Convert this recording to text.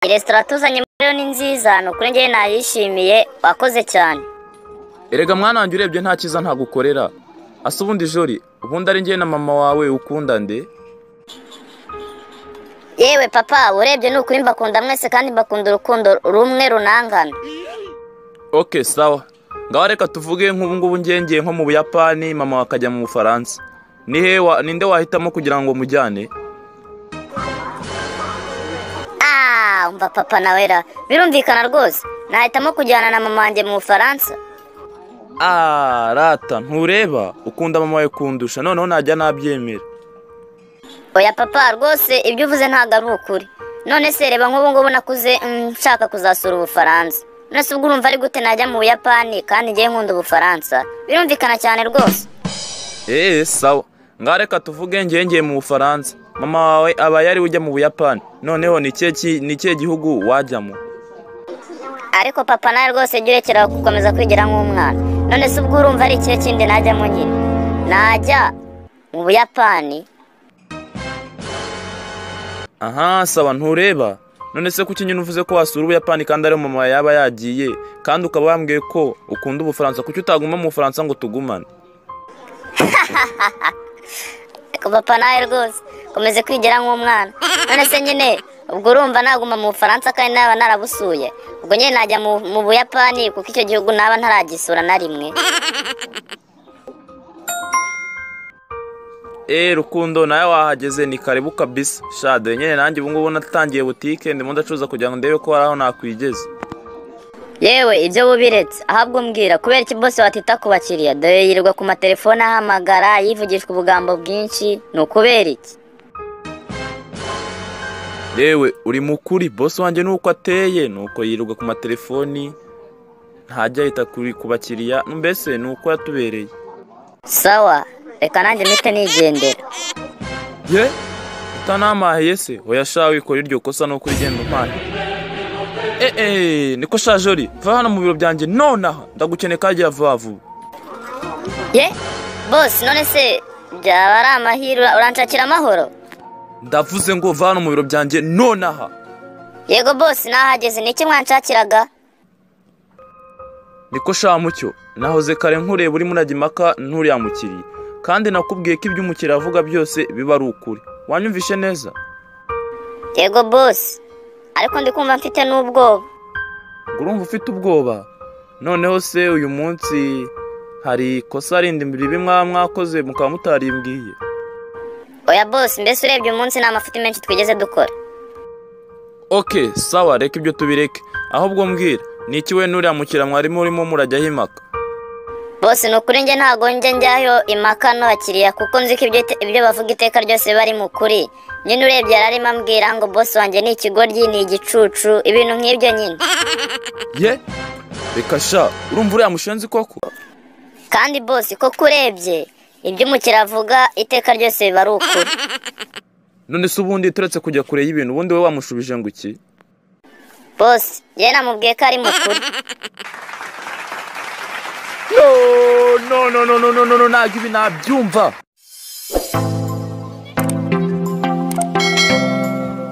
resitora tuzanye rero ni nziza ni ukuri njyewe nayishimiye wakoze cyane erega mwana wanjye urebye nta cyiza ntagukorera asa ubundi jori ubundi ari njye na mama wawe ukunda nde yewe papa urebye ni ukuri mbakunda mwese kandi mbakunda urukundo rumwe runangana oke sawa ngaho reka tuvuge nk'ubungubu ngengeye nko mu buyapani mama akajya mu bufaransa ni he wa- ninde wahitamo kugira ngo mujyane Ah, umva papa nawera birumvikana rwose nahitamo kujyana na mama wanjye mu bufaransa Ah, rata ntureba ukunda mama wawe kundusha noneho najya nabyemera oya papa rwose ibyo uvuze ntabwo ari ukuri none se reba nk'ubu ngubu nakuze mm, nshaka kuzasura ubufaransa none se ubwo urumva ari gute najya mu buyapani kandi ngiye nkunda ubufaransa birumvikana cyane rwose eee sawa ngaho reka tuvuge ngengeye mu bufaransa mama wawe aba yari ujya mu buyapani noneho ni ikihe ki- ni ikihe gihugu wajyamo ariko papa nawe rwose jya urekera gukomeza kwigira nk'umwana none se ubwo urumva ari ikihe kindi najyamo nyine najya mu buyapani aha sawa ntureba none se kuki nyine uvuze ko wasura ubuyapani kandi ariyo mama wawe yaba yagiye kandi ukaba wambwiye ko ukunda ubufaransa kuki utaguma mu bufaransa ngo tugumane Ariko papa nawe rwose komeze kwigira nk'umwana none se nyine ubwo urumva naguma mu bufaransa kandi naba narabusuye ubwo nyine najya mu, mu buyapani kuko icyo gihugu naba ntaragisura na rimwe eee rukundo nawe wahageze ni karibu kabisa shade nyine nanjye ubungubu natangiye butike ndimo ndacuruza kugira ngo ndebe ko hari aho nakwigeza yewe ibyo wubiretse ahabwo umbwira kubera iki bose watita ku bakiriya dore yirirwa ku matelefone ahamagara yivugishwa ubugambo bwinshi ni ukubera iki yewe uri mukuri bosi wanjye ni uko ateye ni uko yirirwa ku matelefoni ntajya yita kuri- ku bakiriya mbese ni uko yatubereye sawa reka nanjye mpite nigendera ye utanamahiye se oya sha wikora iryo kosa nuko urigenda umpaye eee niko sha jori va hano mu biro byanjye nonaha ndagukeneye kagiye vuba vuba ye bose none se byaba ari amahirwe uranshakira amahoro ndavuze ngo va hano mu biro byanjye nonaha yego bose nahageze ni iki mwanshakiraga niko sha mucyo nahoze kare nkureba urimo urajya impaka nturiya mukiriya kandi nakubwiye ko ibyo umukiriya avuga byose biba ari ukuri wanyumvishe neza yego bosi ariko ndi kumva mfite n'ubwoba ngo urumva ufite ubwoba noneho se uyu munsi hari ikosa rindi ribi mwaba mwakoze mukaba mutarimbwiye oya bosi mbese urebye umunsi ni amafuti menshi twigeze dukora oke sawa reka ibyo tubireke ahubwo mbwira ni iki we nuriya mukiriya mwari murimo murajyaho impaka bosi ni ukuri njye ntabwo njya njyayo impaka n'abakiriya kuko nzi ko ibyo ite- ibyo bavuga iteka ryose biba ari mu kuri nyine urebye yari arimo ambwira ngo bosi wanjye ni ikigoryi ni igicucu ibintu nk'ibyo nyine ye reka sha urumva uriya mushenzi koko kandi bosi koko urebye ibyo umukiriya avuga iteka ryose biba ari ukuri none se ubundi turetse kujya kure y'ibintu ubundi we wamushubije ngo iki bosi njye namubwiye ko ari mu kuri no no no no no no no no ntabwo ibi nabyumva